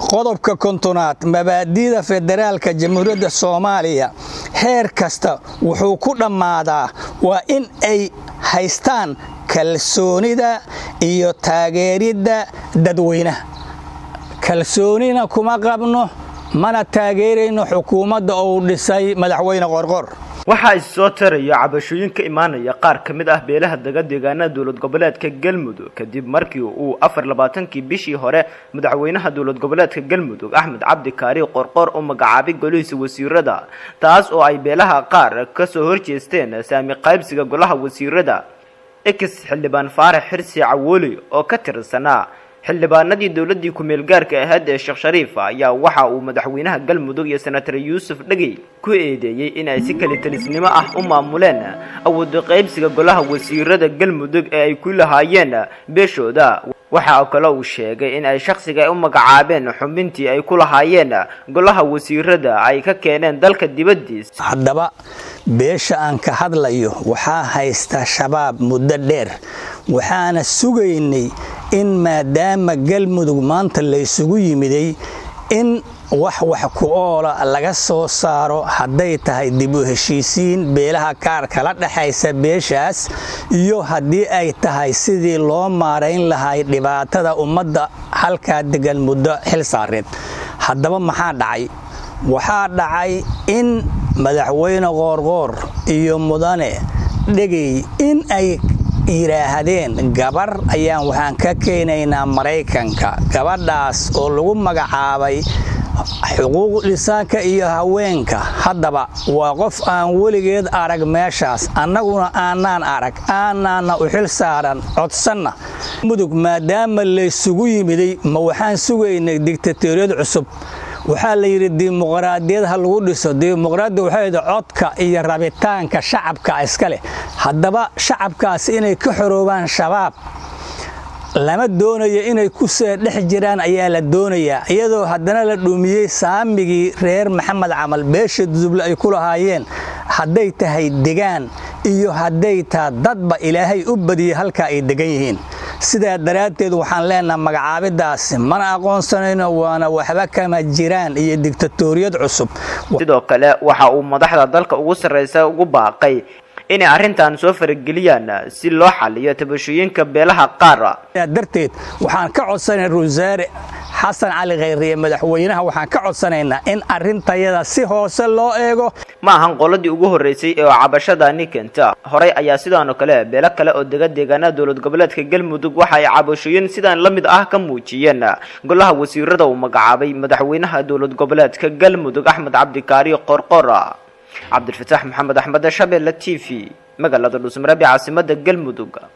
qodobka kontonaad mabaadi'da federaalka jamhuuriyadda soomaaliya heer kasta wuxuu ku dhammaadaa waa in ay haystaan kalsoonida iyo taageeridda dadweynaha kalsoonina kuma qabno mana taageerayno xukuumadda uu dhisay madaxweyne qorqor waxaa is soo tarayo cabashooyin ka imaanaya qaar ka mid ah beelaha dega deegaanada dowlad goboleedka galmudug kadib markii uu afar labaatankii bishii hore madaxweynaha dowlad goboleedka galmudug axmed cabdi kaari qorqor u magacaabay golihiisa wasiirada taas oo ay beelaha qaar kasoo horjeesteen saami qaybsiga golaha wasiirada ex xildhibaan faarax xirsi cawooli oo ka tirsanaa xildhibaanadii dowladii ku-meel gaarka ahayd ee sheekh shariif ayaa waxa uu madaxweynaha galmudug iyo senatar yuusuf dhegey ku eedeeyey in ay si kalitalisnimo ah u maamuleen awooda qaybsiga golaha wasiirada galmudug ee ay ku lahaayeen beeshooda waxa kale uu sheegay in ay shakhsiga ay u magacaabeen xubintii ay ku lahaayeen golaha wasiirada ay ka keeneen dalka dibadiis haddaba beesha aan ka hadlayo waxaa haysta shabaab muddo dheer waxaana sugaynay in maadaama galmudug maanta laysugu yimiday in wax wax ku oola laga soo saaro hadday tahay dib u heshiisiin beelaha kaar kala dhexaysa beeshaas iyo haddii ay tahay sidii loo maarayn lahay dhibaatada ummadda halkaa degan muddo xil saareed haddaba maxaa dhacay waxaa dhacay in madaxweyne qoorqoor iyo mudane dhegay in ay yidhaahdeen gabar ayaan waxaan ka keenaynaa maraykanka gabadhaas oo lagu magacaabay xuquuq dhisaanka iyo haweenka haddaba waa qof aan weligeed arag meeshaas annaguna aanaan arag aanaana u xil saaran codsanna mudug maadaama laysugu yimiday ma waxaan sugaynay digtatoriyad cusub waxaa la yidhi dimuqraadiyad ha lagu dhiso dimuqraadiyad waxay codka iyo rabitaanka shacabka iska leh haddaba shacabkaasi inay ka xoroobaan shabaab lama doonayo inay ku see dhex jiraan ayaa la doonayaa iyadoo haddana la dhumiyey saamigii reer maxamed camal beesha duduble ay ku lahaayeen hadday tahay degaan iyo hadday taha dadba ilaahay u badiyey halkaa ay degan yihiin sidaa daraaddeed waxaan leenaha magacaabidaasi mana aqoonsanayno waana waxba kama jiraan iyo digtatoriyad cusub sidoo kale waxa uu madaxda dalka ugu sarraysa ugu baaqay inay arrintan soo farageliyaan si loo xaliyo tabashooyinka beelaha qaar darteed waxaan ka codsanay wasaare xasan cali khayriye madaxweynaha waxaan ka codsanaynaa in arrintayada si hoose loo eego ma ahan qoladii ugu horreysay ee cabashadani keenta horey ayaa sidaanoo kale beelo kale oo dega deegaanada dowlad goboleedka galmudug waxa ay cabashooyin sidaan la mid ah ka muujiyeen golaha wasiirada uu magacaabay madaxweynaha dowlad goboleedka galmudug axmed cabdikaari qorqor cabdilfataax maxamed axmed shabeelle t v magaalada dhuusmareeb ee caasimada galmudug